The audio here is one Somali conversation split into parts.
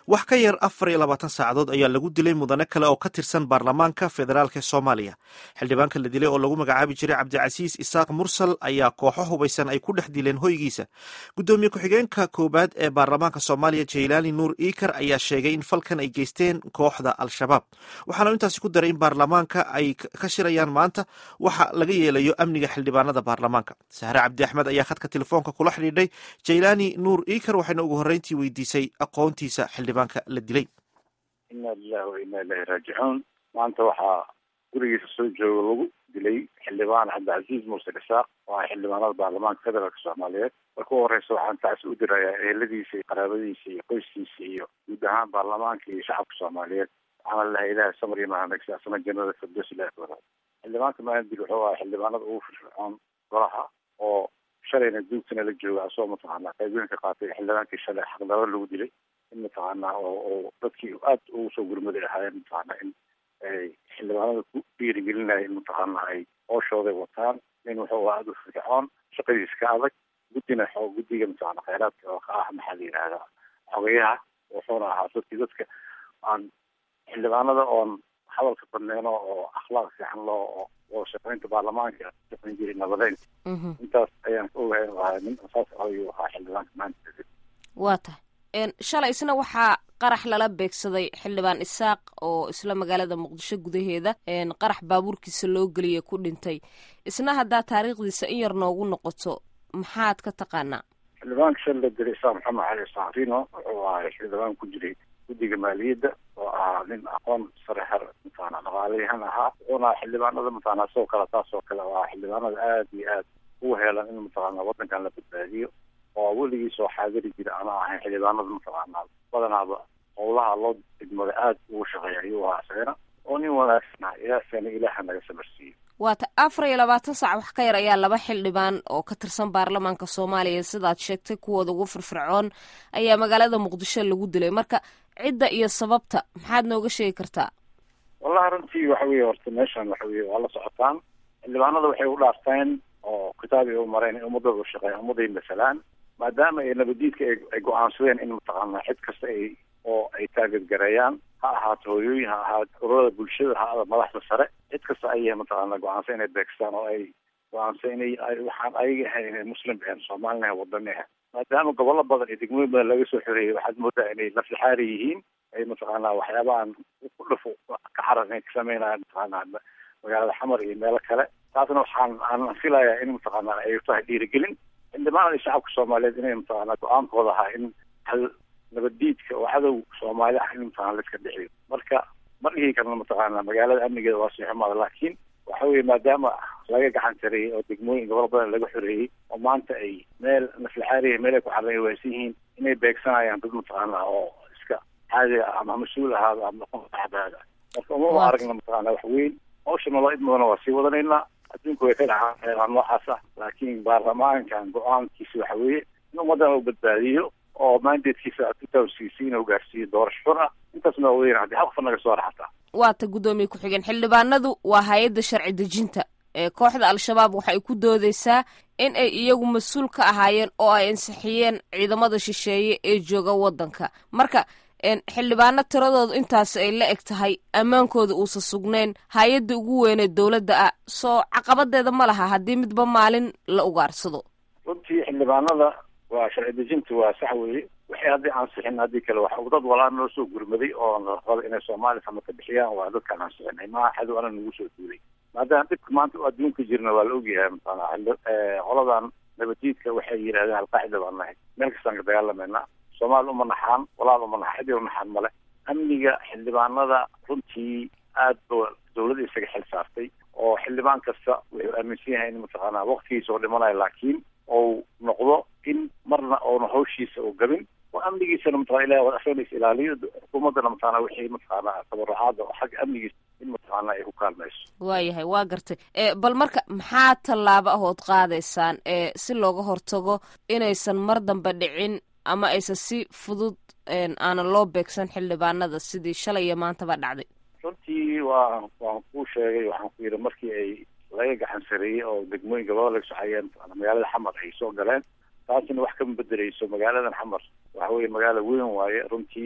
wax ka yar afar iyo labaatan saacadood ayaa lagu dilay mudane kale oo ka tirsan baarlamaanka federaalk soomaaliya xildhibaanka la dilay oo lagu magacaabi jiray cabdicasiis isaaq mursal ayaa kooxo hubaysan ay ku dhex dileen hoygiisa guddoomiye ku-xigeenka koowaad ee baarlamaanka soomaaliya jaylaani nuur iikar ayaa sheegay in falkan ay geysteen kooxda al-shabaab waxaana intaasi ku daray in baarlamaanka ay ka shirayaan maanta waxa laga yeelayo amniga xildhibaanada baarlamaanka sahre cabdi axmed ayaa khadka telefoonka kula xidhiidhay jaylaani nuur iikar waxayna ugu horreyntii weydiisay aqoontiisa xildhibaanka la dilay ina lilahi wa ina ilahi raajicuun maanta waxaa gurigiisa soo jooga lagu dilay xildhibaan cabdicasiis muuse dhisaaq oo ah xildhibaanada baarlamaanka federaalk soomaaliyeed marka u horeysa waxaan taasi u dirayaa eheladiisa iyo qaraabadiisa iyo qoyskiisa iyo guud ahaan baarlamaanka iyo shacabka soomaaliyeed waxaana lahay ilahay samar iyo mahadnagsi asna jannada firdows ilahi ku wadaad xildhibaanka maandil wuxuu ahaa xildhibaanada ugu firfircoon golaha oo shalayna duugtana la jooga asagoo mataqaanaa qaybooyinka qaatay xildhibaankii shalay xaqdaro lagu dilay in mataqaanaa oo dadkii aad ugu soo gurmaday ahaayeen mataqaanaa in ay xildhibaanada ku dhiirigelinaya in mataqaanaa ay hooshooday wataan nin wuxuu aada u firfircoon shaqadiisa ka adag guddina xoo guddiga mataqaana khayraadka oo ka ah maxaa la yidhahdaa xogayaha wuxuuna ahaa dadkii dadka aan xildhibaanada oon hadalka badneeno oo akhlaaq fiican loo oo shaqeynta baarlamaanka shaqeyn jiray nabadeyn intaas ayaan ka ogahay ahaa nin saas ayuu ahaa xildhibaanka maanta waa tahay shalay isna waxaa qarax lala beegsaday xildhibaan isaaq oo isla magaalada muqdisho gudaheeda qarax baabuurkiisa loo geliya ku dhintay isna haddaa taariikhdiisa in yar noogu noqoto maxaad ka taqaanaa xildhibaanka shal la dilay isaaq maxamed cali saarino wuxuu ahay xildhibaan ku jiray guddiga maaliyadda oo ahaa nin aqoon sare har mataqaana dhaqaalayahan ahaa wuxuuna xildhibaanada mataqaana sidoo kale taas oo kale waa xildhibaanada aada iyo aad ugu heelan in mataqaana waddankan la badbaadiyo oo weligii soo xaadiri jira ana ahayn xildhibaanada mataqaanaa badanaaba howlaha loo degmada aada ugu shaqeeya ayuu ahaa isagana oo nin wanaagsan ah ilaahsana ilaaha naga sabarsiiyo waata afar iyo labaatan saac wax ka yar ayaa laba xildhibaan oo ka tirsan baarlamaanka soomaaliya sidaad sheegtay kuwooda ugu firfircoon ayaa magaalada muqdisho lagu dilay marka cidda iyo sababta maxaad nooga sheegi kartaa wallahi runtii waxa weye horta meeshan waxa weye waa la socotaan xildhibaanada waxay u dhaarteen oo kitaab ay u mareen in ummadooda u shaqeeyan ummaday masalaan maadaama ay nabadiidka ay go-aansadeen in mataqaana cid kasta ay oo ay taageedgareeyaan ha ahaato hooyooyin ha ahaato ururada bulshada ha ahaado madaxda sare cid kasta ayay mataqaana go-aansan inay beegstaan oo ay go-aansan inay waxaan ayaga ahayn inay muslim ahayn soomaalina ahayn wadani ahayn maadaama gobollo badan iyo degmooyin badan laga soo xoreeyay waxaad moodaa inay laflixaari yihiin ay mataqaana waxyaabahan ku dhafo ka xaraqan ka sameynayaan mataqaana magaalada xamar iyo meelo kale taasna waxaan aan filayaa in mataqaana ay tahay dhiirigelin xildhibaanada shacabka soomaaliyeed inay mataqaana go-aankooda ahaa in hal nabaddiidka oo cadow soomaali ah in mataqana la iska dhixiyo marka ma dhihi karna mataqaana magaalada amnigeeda waa sii xumaada laakiin waxa weye maadaama laga gacan tareeyey oo degmooyin gobol badan laga xoreeyey oo maanta ay meel naflixaariya meel ay ku xarran waysan yihiin inay beegsanayaan dad mataqaana oo iska caadi ah ama mas-uul ahaado ama dhaqanxadaada marka umama aragna mataqaana wax weyn hawsha naloo idmadana waa sii wadanaynaa adduunku way ka dhacaan xeelaan noocaas ah laakiin baarlamaankan go-aankiisa waxa weeye in ummaddan uu badbaadiyo oo mandatekiisa tutawsiisi inuu gaarsiiyo doorasho xur ah intaasna waa weyn haddii hal qof naga soo raxataa waata guddoomiye ku-xigeen xildhibaanadu waa hay-adda sharci dejinta ee kooxda al-shabaab waxay ku doodeysaa in ay iyagu mas-uul ka ahaayeen oo ay ansixiyeen ciidamada shisheeye ee jooga waddanka marka xildhibaano tiradoodu intaas ay la eg tahay ammaankooda uusa sugnayn hay-adda ugu weynee dowladda ah soo caqabadeeda ma laha haddii midba maalin la ugaarsado runtii xildhibaanada waa sharci dejinta waa sax weeye waxay haddii ansixin haddii kale waxa dad walaa noo soo gurmaday oo raba inay soomaaliya sama ka bixiyaan waa dadkaan ansixinay maaha xadow ana nagu soo duulay maadaama dhibka maanta adduunka jirna waa la ogyahay mataqaana qoladan nabadiidka waxay yidhahdeen alqaacida baan nahay meel kastaan ka dagaalamayna soomaali uma naxaan walaal uma naxaan cid u naxaan male amniga xildhibaanada runtii aad ba dawladda isaga xil saartay oo xildhibaan kasta wuxuu aaminsan yahay in mataqaana waqtigiisa oo dhimanayo laakiin ou noqdo in marna oona hawshiisa oo gabin oo amnigiisana mataqana ilahi waa asagana ilaaliyo xukuumaddana mataqana wixii mataqaana tabarucaada oo xagga amnigiisa in mataqaana ay ku kaalmayso waayahay waa gartay bal marka maxaa tallaabo ahood qaadaysaan ee si looga hortago inaysan mar dambe dhicin ama aysan si fudud aanan loo beegsan xildhibaanada sidii shalay iyo maantaba dhacday runtii waa waan kuu sheegay waxaan ku yidhi markii ay laga gacan sareeyey oo degmooyin gabada laga socayeen magaalada xamar ay soo galeen taasina wax kama bedeleyso magaaladan xamar waxa weye magaalo weyn waaye runtii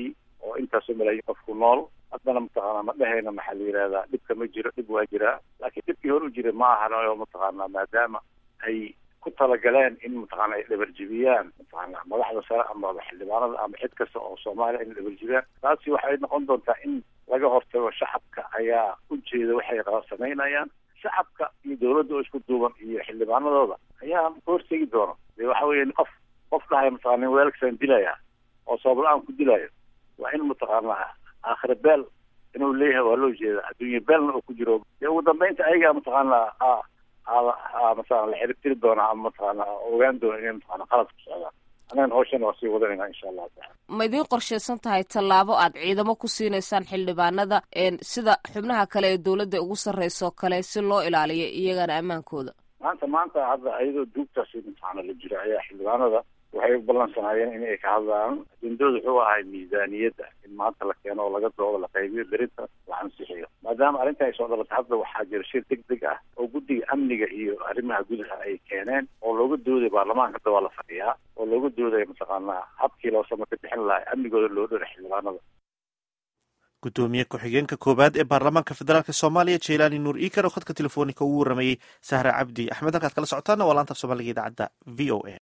oo intaasoo malaayiin qofku nool haddana mataqaanaa ma dhehayna maxaa la yidhahdaa dhibka ma jiro dhib waa jiraa laakiin dhibkii hor u jiray ma ahan oo mataqaanaa maadaama ay ku talagaleen in mataqaana ay dhabarjibiyaan mataqaana madaxda sare ama xildhibaanada ama cid kasta oo soomaaliya in dhabarjibiyaan taasi waxay noqon doontaa in laga hortago shacabka ayaa ujeeda waxay samaynayaan shacabka iyo dawladda oo isku duuban iyo xildhibaanadooda ayaa ka hortegi doona de waxa weeye qof qof dhahay mataqana weelkasaan dilaya oo sabab la-aan ku dilayo waa in mataqaanaa aakhira beel inuu leeyahay waa loo jeeda adduunya beelna oo ku jiro dee ugu dambeynta ayagaa mataqaanaa mataqana la xiribtiri doonaa ama mataqaana ogaan doona inay mataqana qalad ku socdaan anagana hawshana waa sii wadanayna insha allahu tacala ma idiin qorshaysan tahay tallaabo aad ciidamo ku siinaysaan xildhibaanada sida xubnaha kale ee dowladda ugu sarreyso kale si loo ilaaliyo iyagana ammaankooda maanta maanta hadda ayadoo duugtaasi mataqaana la jiro ayaa xildhibaanada waxay u ballansanaayeen in ay ka hadlaan ajendooda wuxuu ahay miisaaniyadda in maanta la keeno oo laga doodo la qaybiyo berinta la ansixiyo maadaama arrinta ay soo dhalatay hadda waxaa jira shir deg deg ah oo guddiga amniga iyo arrimaha gudaha ay keeneen oo looga dooday baarlamaanka hadda waa la fadhiyaa oo looga doodaya mataqaanaa habkii loo samaka bixin lahay amnigooda loo dhora xildhibaanada gudoomiye ku-xigeenka koowaad ee baarlamaanka federaalk soomaaliya jelaani nuur iikar oo khadka telefoonика ugu waramayey sahra cabdi axmed halkaad kala socotaana waa laanta af soomaaliga idaacadda v o a